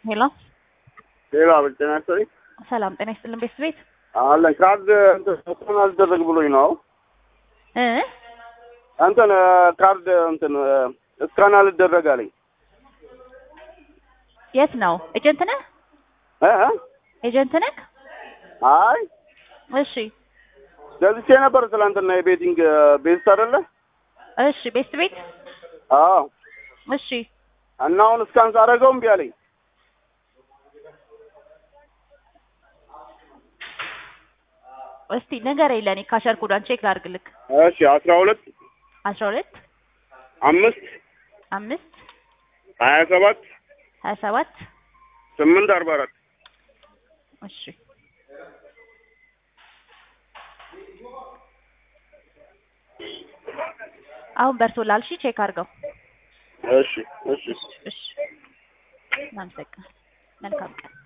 ሄሎ ሌላ ጤና ይስጥልኝ። ሰላም ጤና ይስጥልን ቤት ቤት አለን ካርድ እንትን አልደረግ ብሎኝ ነው እ እንትን ካርድ እንትን እስካን አልደረግ አለኝ። የት ነው ኤጀንት ነህ እ እ? ኤጀንት ነህ አይ እሺ ገዝቼ ነበር ትላንትና የቤቲንግ ቤት አይደለ? እሺ ቤት ቤት አዎ እሺ እና አሁን እስካን ሳደርገው እምቢ አለኝ። እስቲ ንገረኝ ለእኔ ካሸር ኮዷን ቼክ ላድርግልክ እሺ አስራ ሁለት አስራ ሁለት አምስት አምስት ሀያ ሰባት ሀያ ሰባት ስምንት አርባ አራት እሺ አሁን በርቶላል። እሺ ቼክ አድርገው። እሺ እሺ እሺ እናመሰግናለን። መልካም ቀን